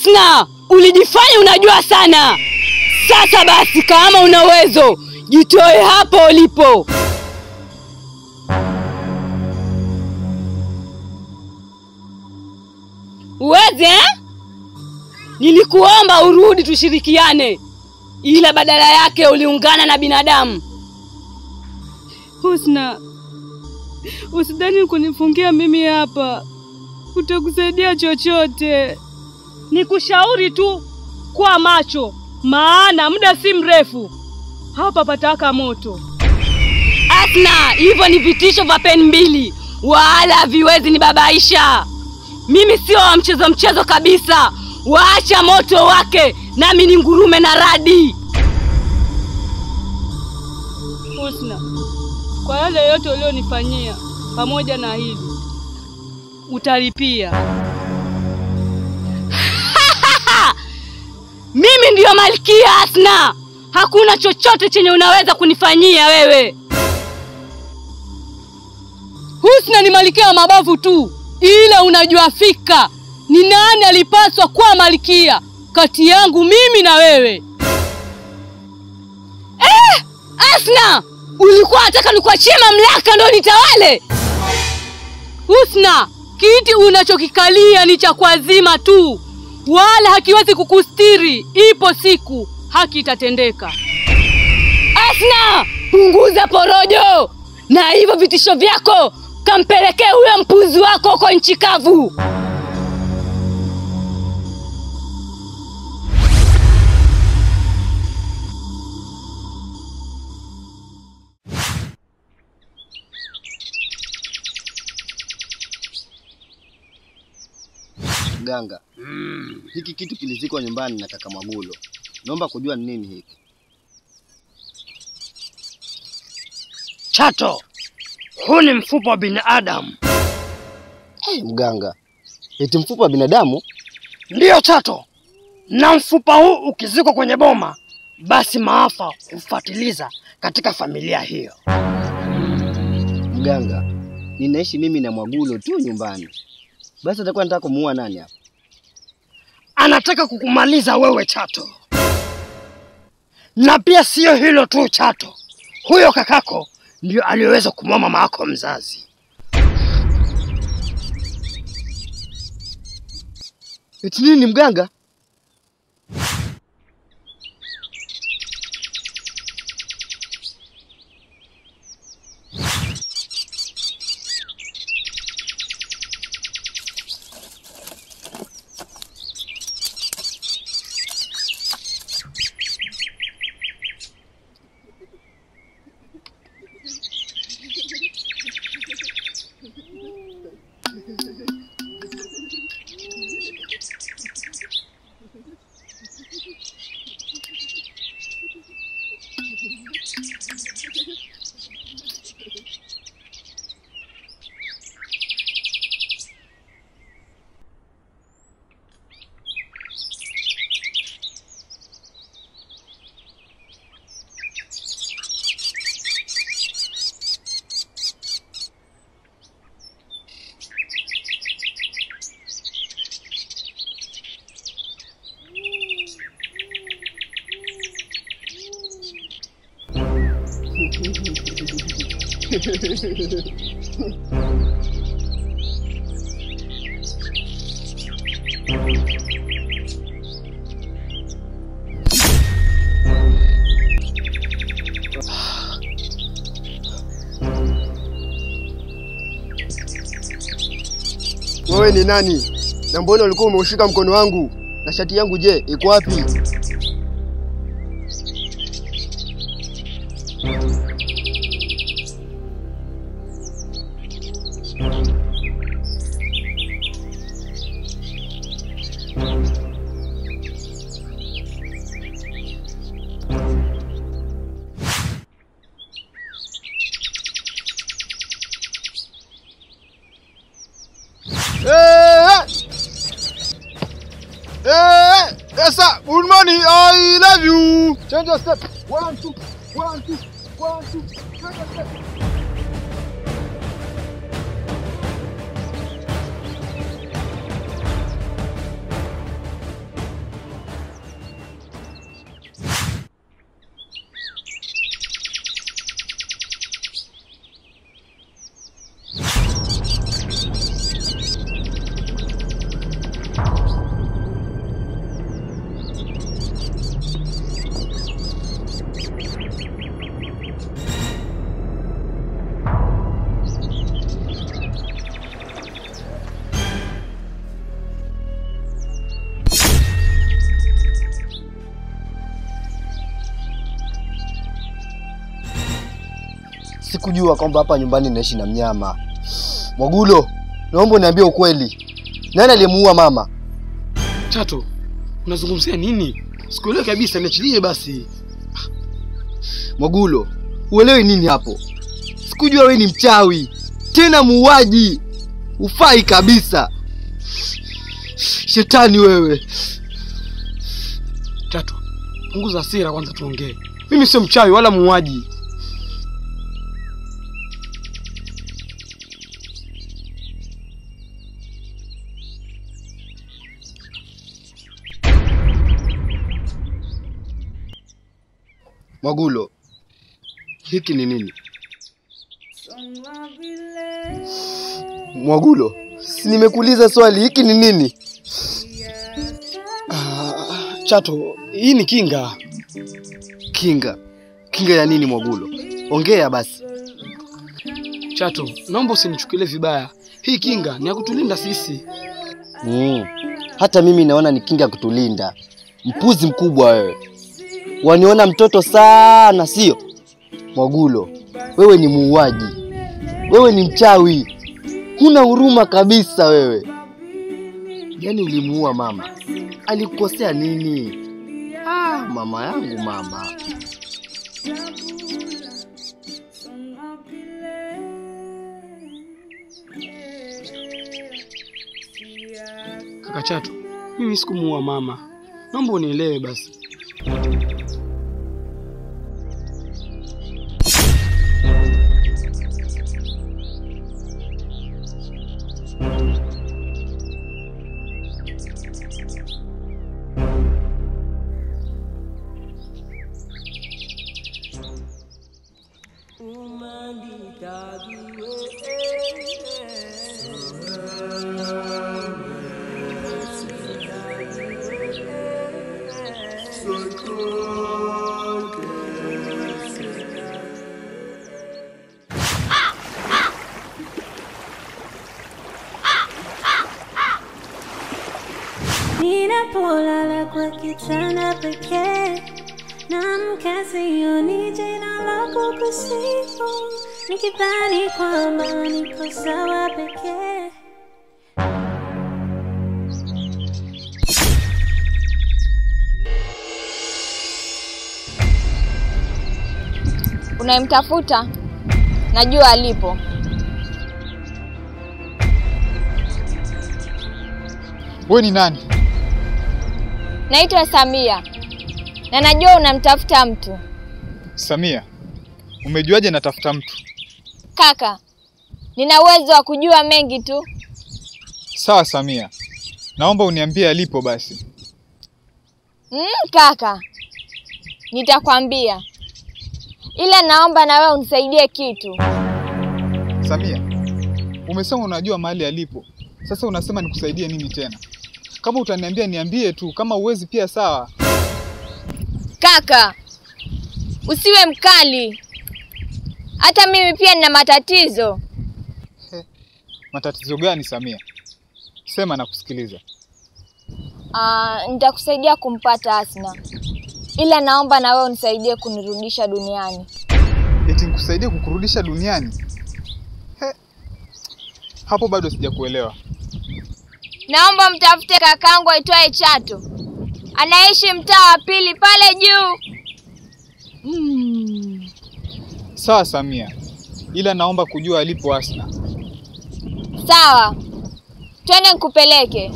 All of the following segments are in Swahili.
Asna, ulijifanya unajua sana. Sasa basi, kama una uwezo, jitoe hapo ulipo. Uweze eh? Nilikuomba urudi tushirikiane, ila badala yake uliungana na binadamu. Husna, usidhani kunifungia mimi hapa utakusaidia chochote. Nikushauri tu kwa macho, maana muda si mrefu hapa pataka moto. Asna, hivyo ni vitisho vya peni mbili, wala haviwezi nibabaisha. Mimi sio wa mchezo mchezo kabisa. Waacha moto wake, nami ni ngurume na radi. Husna, kwa yale yote ulionifanyia pamoja na hili utalipia. Mimi ndiyo malkia Asna, hakuna chochote chenye unaweza kunifanyia wewe. Husna ni malkia wa mabavu tu, ila unajua fika ni nani alipaswa kuwa malkia kati yangu mimi na wewe. Eh, Asna, ulikuwa unataka nikuachie mamlaka ndo nitawale? Husna, kiti unachokikalia ni cha kuazima tu, wala hakiwezi kukustiri. Ipo siku haki itatendeka. Asna, punguza porojo na hivyo vitisho vyako, kampelekee huyo mpuzi wako huko nchi kavu. Mganga, hiki kitu kilizikwa nyumbani na kaka Mwagulo. Naomba kujua ni nini hiki. Chato, huu ni mfupa wa binadamu. Hey, mganga, eti mfupa wa binadamu? Ndiyo Chato, na mfupa huu ukizikwa kwenye boma, basi maafa hufuatiliza katika familia hiyo. Mganga, ninaishi mimi na Mwagulo tu nyumbani, basi atakuwa nataka kumuua nani hapa? Anataka kukumaliza wewe Chato, na pia siyo hilo tu Chato, huyo kakako ndio aliyeweza kumua mama yako mzazi. Eti nini mganga? Wewe ni nani? Na mbona ulikuwa umeushika mkono wangu? Na shati yangu je, iko wapi? Eh, eh, yes sir. Good morning. I love you. Change your step. One, two, one, two, one, two. Change your step. sikujua kwamba hapa nyumbani naishi na mnyama. Mwagulo, naomba uniambie ukweli, nani aliyemuua mama? Chato, unazungumzia nini? Sikuelewi kabisa, niachilie basi. Mwagulo, uelewi nini hapo? Sikujua wewe ni mchawi tena muuaji, ufai kabisa. Shetani wewe. Chato, punguza hasira kwanza tuongee. Mimi sio mchawi wala muuaji. Mwagulo, hiki ni nini? Mwagulo, si nimekuuliza swali, hiki ni nini? Ah, Chato, hii ni kinga. Kinga. Kinga ya nini Mwagulo? Ongea basi. Chato, naomba usinichukulie vibaya. Hii kinga ni ya kutulinda sisi. Mm. Hata mimi naona ni kinga ya kutulinda. Mpuzi mkubwa wewe. Waniona mtoto sana, sio? Mwagulo, wewe ni muuaji. Wewe ni mchawi. Huna huruma kabisa wewe. Yaani ulimuua mama. Alikukosea nini? Ah, mama yangu mama. Kaka Chato, mimi sikumuua mama. Naomba unielewe basi. Ninapolala kwa kitanda pekee naamka sioni jina lako kusifu, nikidhani kwamba niko sawa pekee. Unayemtafuta najua alipo. Wewe ni nani? Naitwa Samia na najua unamtafuta mtu. Samia, umejuaje natafuta mtu? Kaka, nina uwezo wa kujua mengi tu. Sawa Samia, naomba uniambie alipo basi. Mm, kaka, nitakwambia, ila naomba na wewe unisaidie kitu. Samia, umesema unajua mahali alipo, sasa unasema nikusaidie nini tena? Kama utaniambia niambie tu, kama uwezi pia sawa. Kaka, usiwe mkali. Hata mimi pia nina matatizo. Matatizo gani Samia? Sema na kusikiliza. Ah, nitakusaidia kumpata Asna, ila naomba na wewe unisaidie kunirudisha duniani. Eti nikusaidie kukurudisha duniani? He. Hapo bado sijakuelewa. Naomba mtafute kakangu aitwaye Chato, anaishi mtaa wa pili pale juu. Sawa Samia, ila naomba kujua alipo Asna. Sawa, twende nikupeleke.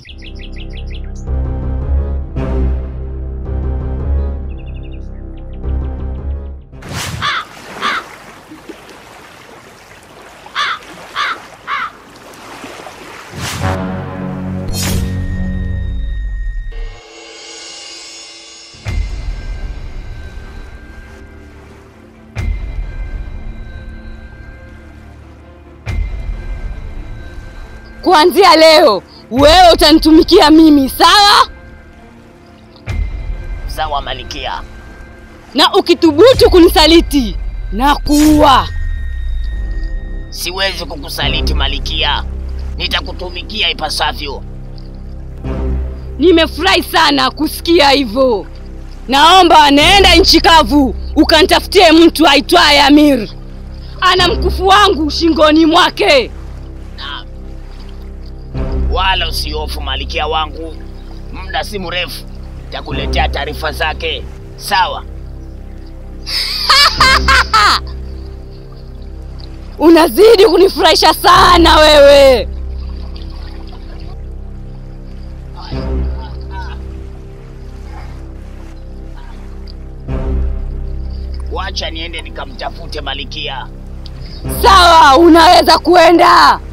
Kuanzia leo wewe utanitumikia mimi, sawa? Sawa Malikia. Na ukithubutu kunisaliti na kuua. Siwezi kukusaliti Malikia, nitakutumikia ipasavyo. Nimefurahi sana kusikia hivyo. Naomba naenda nchi kavu ukanitafutie mtu aitwaye Amir, ana mkufu wangu shingoni mwake. Naam. Wala usihofu malikia wangu, muda si mrefu takuletea taarifa zake. Sawa? Unazidi kunifurahisha sana wewe. Wacha niende nikamtafute malikia. Sawa, unaweza kwenda.